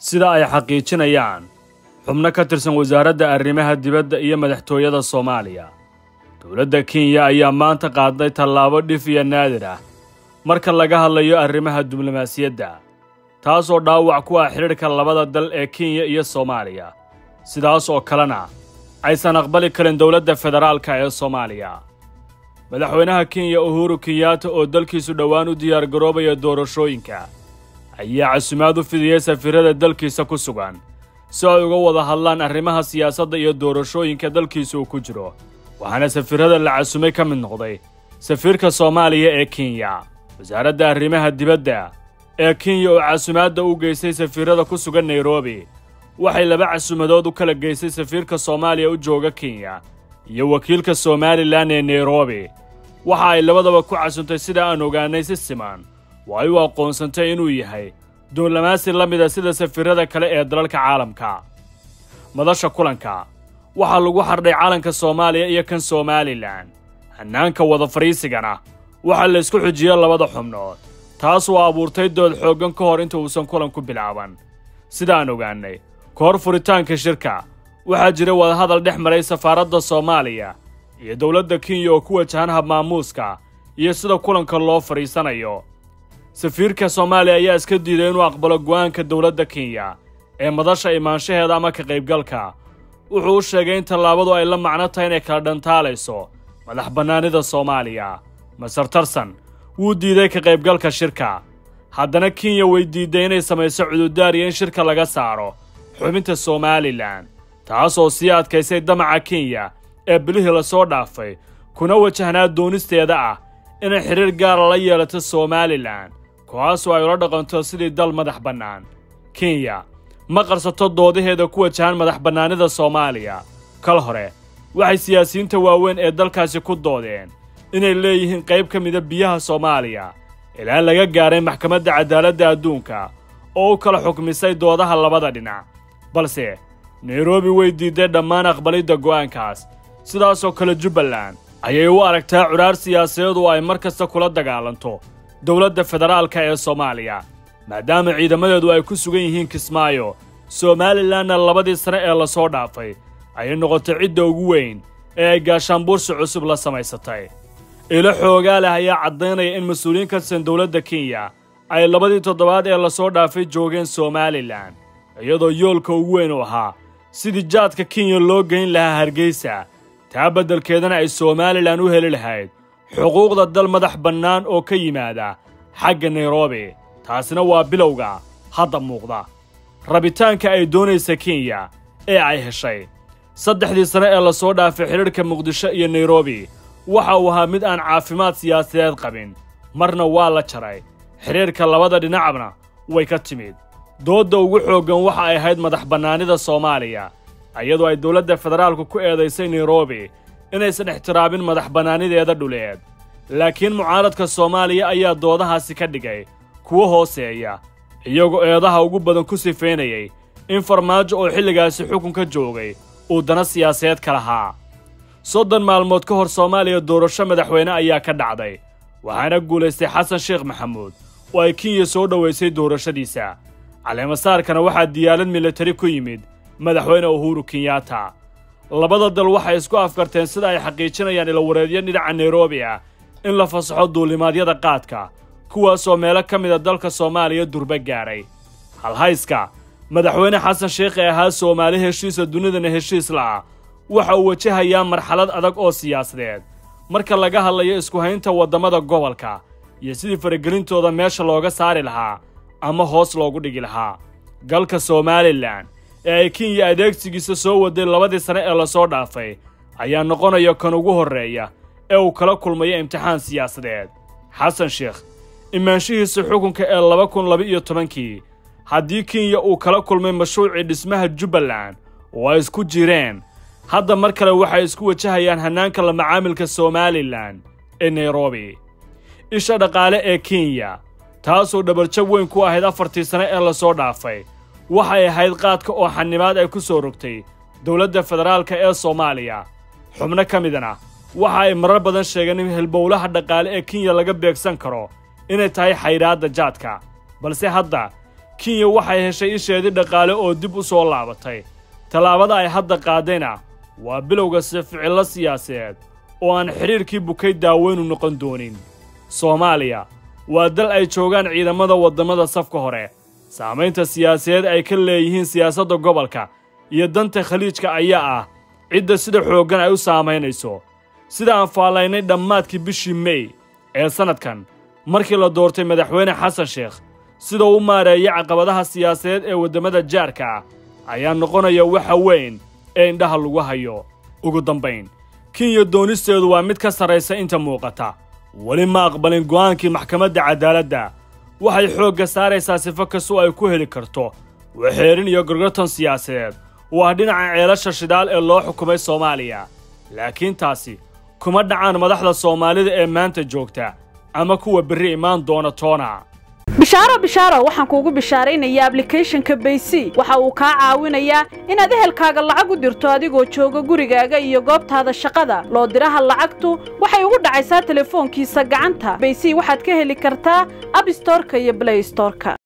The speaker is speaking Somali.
sida ay xaqiijinayaan xubno ka tirsan wasaaradda arrimaha dibadda iyo madaxtooyada soomaaliya dowladda kenya ayaa maanta qaaday tallaabo dhif iyo naadir ah marka laga hadlayo arrimaha diblomaasiyadda taasoo dhaawac ku ah xidhiidhka labada dal ee kenya iyo soomaaliya sidaas oo kalena aysan aqbali karin dowladda federaalka ee soomaaliya madaxweynaha kenya uhuru kenyaata oo dalkiisu dhowaan u diyaargaroobaya doorashooyinka ayaa casumaad u fidiyey safiirada dalkiisa ku sugan si ay uga wada hadlaan arrimaha siyaasadda iyo doorashooyinka dalkiisa uu ku jiro waxaana safiirada la casumay ka mid noqday safiirka soomaaliya ee kenya wasaaradda arrimaha dibadda ee kenya oo casumaadda u geystay safiirada ku sugan nairobi waxay laba casumadood u kala geystay safiirka soomaaliya u jooga kenya iyo wakiilka somalilan ee nairobi waxa ay labadaba ku casuntay sida aan ogaanay si siman oo ay u aqoonsantay inuu yahay duulamaasi la mida sida safiirada kale ee dalalka caalamka madasha kulanka waxaa lagu xardhay calanka soomaaliya iyo kan somalilan hannaanka wada fadhiisigana waxaa la isku xujiyey labada xubnood taas oo abuurtay dood xooggan ka hor inta uusan kulanku bilaaban sidaan ogaannay ka hor furitaanka shirka waxaa jira wadahadal dhex maray safaaradda soomaaliya iyo dowladda kenya oo ku wajahan habmaamuuska iyo sida kulanka loo fadhiisanayo safiirka soomaaliya ayaa iska diiday inuu aqbalo go'aanka dowladda kenya ee madasha imaanshaheeda ama ka qaybgalka wuxuu u sheegay in tallaabadu ay la macno tahay inay kala dhantaalayso madax bannaanida soomaaliya masar tarsan wuu diiday ka qaybgalka shirka haddana kenya way diidday inay samayso cududaar iyo in shirka laga saaro xubinta somalilan taas oo sii adkaysay damaca kenya ee bilihii lasoo dhaafay kuna wajahnaa doonisteeda ah inay xidhiir gaara la yeelato somalilan kuwaasoo ay ula dhaqanto sidii dal madax bannaan kenya ma qarsato doodaheeda ku wajahan madax bannaanida soomaaliya kal hore waxay siyaasiyiinta waaweyn ee dalkaasi ku doodeen inay leeyihiin qayb ka mida biyaha soomaaliya ilaa laga gaaray maxkamadda cadaaladda adduunka oo u kala xukmisay doodaha labada dhinac balse nairobi way diidday dhammaan aqbalidda go'aankaas sidaasoo kale jubbaland ayay u aragtaa cudhaar siyaasadeed oo ay mar kasta kula dagaalanto dowladda federaalka ee soomaaliya maadaama ciidamadeedu ay ku sugan yihiin kismaayo somalilanna labadii sane ee lasoo dhaafay ayay noqotay cidda ugu weyn ee ay gaashaanbuursi cusub la samaysatay ilo xoogaa leh ayaa caddaynaya in mas-uuliyiin ka tirsan dowladda kenya ay labadii toddobaad ee lasoo dhaafay joogeen somalilan iyadoo yoolka ugu weyn u ahaa sidii jaadka kenya loo geyn lahaa hargeysa taa beddelkeedana ay somalilan u heli lahayd xuquuqda dal madax bannaan oo ka yimaada xagga nairobi taasina waa bilowga hadda muuqda rabitaanka ay doonaysa kenya ee ay heshay saddexdii sane ee lasoo dhaafay xidhiidhka muqdisho iyo nairobi waxa uu ahaa mid aan caafimaad siyaasadeed qabin marna waa la jaray xidhiidhka labada dhinacna way ka timid doodda ugu xooggan waxa ay ahayd madax bannaanida soomaaliya iyadoo ay dowladda federaalku ku eedaysay nairobi inaysan ixtiraabin madax bannaanideeda dhuleed laakiin mucaaradka soomaaliya ayaa doodahaasi ka dhigay kuwo hooseeya iyagoo eedaha ugu badan ku sifaynayay in farmaajo oo xilligaasi xukunka joogay uu dana siyaasadeed ka lahaa soddon maalmood ka hor soomaaliya doorasho madaxweyne ayaa ka dhacday waxaana guulaystay xasan sheekh maxamuud oo ay kenya soo dhowaysay doorashadiisa caleemasaarkana waxaa diyaalad militari ku yimid madaxweyne uhuru kenyaata labada dal waxay isku afkarteen sida ay xaqiijinayaan ilawareedyo dhinaca nairobi ah in la fasaxo duulimaadyada qaadka kuwaasoo meelo ka mida dalka soomaaliya durba gaadhay halhayska madaxweyne xasan sheekh ee ahaa soomaali heshiisa dunidana heshiis la'ah waxa uu wajahayaa marxalad adag oo siyaasadeed marka laga hadlayo isku haynta waddamada gobolka iyo sidii faragelintooda meesha looga saari lahaa ama hoos loogu dhigi lahaa galka somalilan ee ay kenya adeegsigiisa soo waday labadii sane ee lasoo dhaafay ayaa noqonaya kan ugu horreeya ee uu kala kulmayo imtixaan siyaasadeed xasan sheekh imaanshihiisa xukunka ee laba kun laba-iyo tobankii haddii kenya uu kala kulmay mashruucii dhismaha jubbaland oo ay isku jireen hadda mar kale waxay isku wajahayaan hannaanka la macaamilka somalilan ee nairobi isha dhaqaale ee kenya taasoo dhabarjab weyn ku ahayd afartii sane ee lasoo dhaafay waxay ahayd qaadka oo xanimaad ay ku soo rogtay dowladda federaalka ee soomaaliya xubno ka midana waxa ay marar badan sheegeen in hilbowlaha dhaqaale ee kenya laga beegsan karo inay tahay xaydhaadda jaadka balse hadda kenya waxay heshay isheedii dhaqaale oo dib u soo laabatay tallaabada ay hadda qaadayna waa bilowga sificillo siyaasadeed oo aan xidhiirkii bukay daaweynu noqon doonin soomaaliya waa dal ay joogaan ciidamada waddamada safka hore saamaynta siyaasadeed ay ka leeyihiin siyaasadda gobolka iyo danta khaliijka ayaa ah cidda sida xooggan ay u saamaynayso sida aan faallaynay dhammaadkii bishii mey ee sannadkan markii la doortay madaxweyne xasan sheekh sida u maareeyay caqabadaha siyaasadeed ee waddamada jaarka ah ayaa noqonaya waxa weyn ee indhaha lagu hayo ugu dambayn kenya doonisteedu waa mid ka sarraysa inta muuqata weli ma aqbalin go'aankii maxkamadda cadaaladda waxay xoogga saaraysaa sifo kastoo ay ku heli karto waxeerin iyo gorgortan siyaasadeed oo ah dhinaca ceelasha shidaal ee loo xukumay soomaaliya laakiin taasi kuma dhacaan madaxda soomaalida ee maanta joogta ama kuwa berri imaan doona toona bishaaro bishaaro waxaan kuugu bishaaraynayaa ablicathonka baysy waxa uu kaa caawinayaa inaad ehelkaaga lacag u dirto adigoo jooga gurigaaga iyo goobtaada shaqada loo diraha lacagtu waxay ugu dhacaysaa telefoonkiisa gacanta baysy waxaad ka heli kartaa abstorka iyo blaystorka